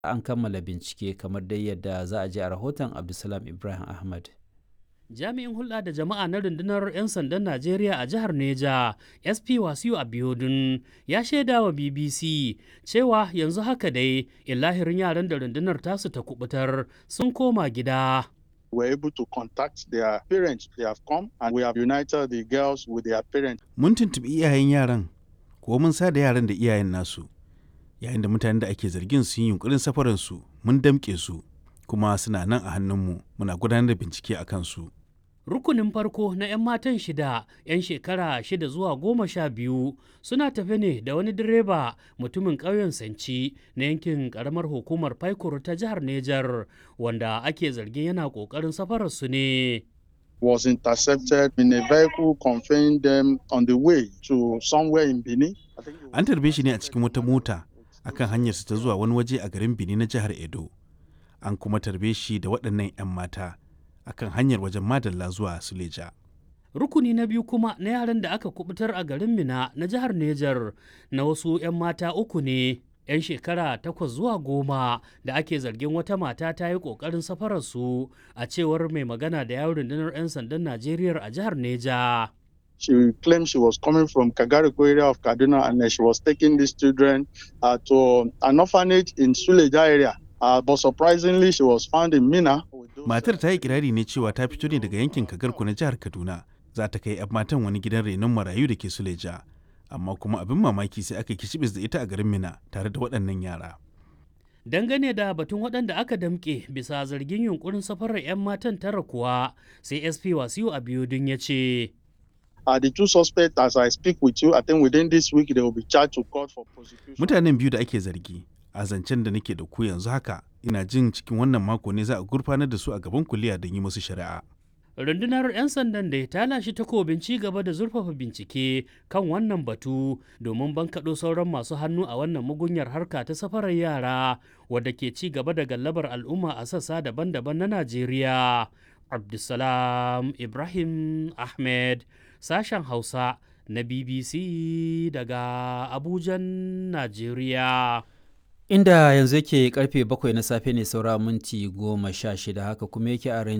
an kammala bincike kamar dai yadda za a je a rahoton abdulsalam ibrahim ahmad jami'in hulɗa da jama'a na rundunar 'yan sandan najeriya a jihar neja sp wasiu abiodun ya shaida wa bbc cewa yanzu haka dai illahirin yaran da rundunar tasu ta kubutar sun koma gida were able to contact their parents. They have come and we have united the girls with their parents. Mun tuntuɓi iyayen yaran, ko mun sa da yaran da iyayen nasu. Yayin da mutanen da ake zargin sun yi yunkurin safaransu, mun damƙe su, kuma suna nan a hannunmu, muna gudanar da bincike a kansu. rukunin farko na 'yan matan shida 'yan shekara shida zuwa goma sha biyu suna tafe ne da wani direba mutumin ƙauyen sanci na yankin ƙaramar hukumar faikuru ta jihar nejar wanda ake zargin yana ƙoƙarin safararsu ne Was intercepted in a vehicle conveying them on the way to somewhere in Benin. An tarbe shi ne a cikin wata mota akan hanyarsa ta zuwa wani waje a garin Benin na jihar Edo. An kuma tarbe shi da waɗannan 'yan mata. akan hanyar wajen madalla zuwa suleja. rukuni na biyu kuma na yaran da aka kubutar a garin mina na jihar nejar na wasu 'yan mata uku ne 'yan shekara takwas zuwa goma da ake zargin wata mata ta yi ƙoƙarin safararsu a cewar mai magana da yawon rundunar 'yan sandan najeriya a jihar neja She claimed she was coming from Kagariko area of Kaduna and she was taking these children uh, to an orphanage in Suleja area. Uh, but surprisingly, she was found in Mina. Matar ta yi kirari ne cewa ta fito ne daga yankin Kagarku na jihar Kaduna. Za ta kai 'yan matan wani gidan renon marayu da ke Suleja. Amma kuma abin mamaki sai aka kishibis da ita a garin Mina tare da waɗannan yara. Dangane da batun waɗanda aka damƙe bisa zargin yunkurin safarar 'yan matan tara kuwa sai SP Wasiu Abiodun ya ce. Uh, the two suspects, as I speak with you, I think within this week they will be charged to court for prosecution. Mutanen biyu da ake zargi a zancen da nake da ku yanzu haka ina jin cikin wannan mako ne za a gurfanar da su a gaban kuliya don yi musu shari'a. rundunar 'yan sandan da ta lashe takobin ci gaba da zurfafa bincike kan wannan batu domin bankaɗo sauran masu hannu a wannan mugunyar harka ta safarar yara wadda ke ci gaba da gallabar al'umma a sassa daban-daban na najeriya abdulsalam ibrahim ahmed sashen hausa na bbc daga abujan najeriya inda yanzu yake karfe bakwai na safe ne saura minti goma sha shida haka kuma yake a